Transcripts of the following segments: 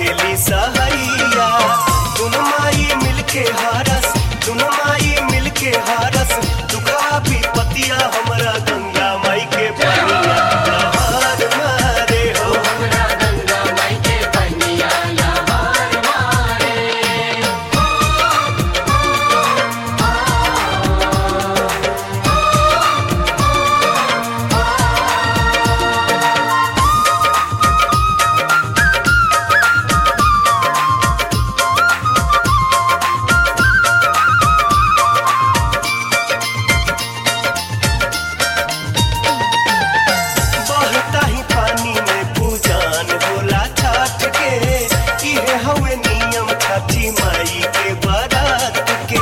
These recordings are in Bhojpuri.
करेली सहैया दुनु माई मिलके हारस दुनु माई मिलके हारस दुखा भी पतिया हमरा गंगा माई के पनिया लहर मारे हो हमरा गंगा माई के पनिया लहर मारे बहता ही पानी में पूजान होला छठ के इहे हवे नियम छठी माई के बारात के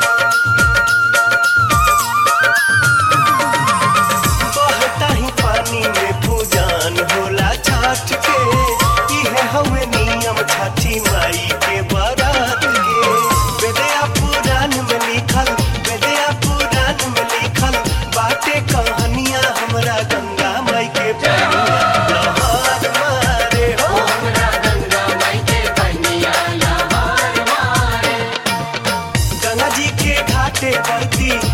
बहता ही पानी में पूजान होला छठ के इहे हवे नियम छठी माई के बारात के वेदया पुराण में लिखल वेदया पुराण में लिखल बाटे कहानियां हमरा गंगा माई के पनिया लहर मारे हो हमरा गंगा माई के पनिया लहर मारे गंगा जी के घाटे बरती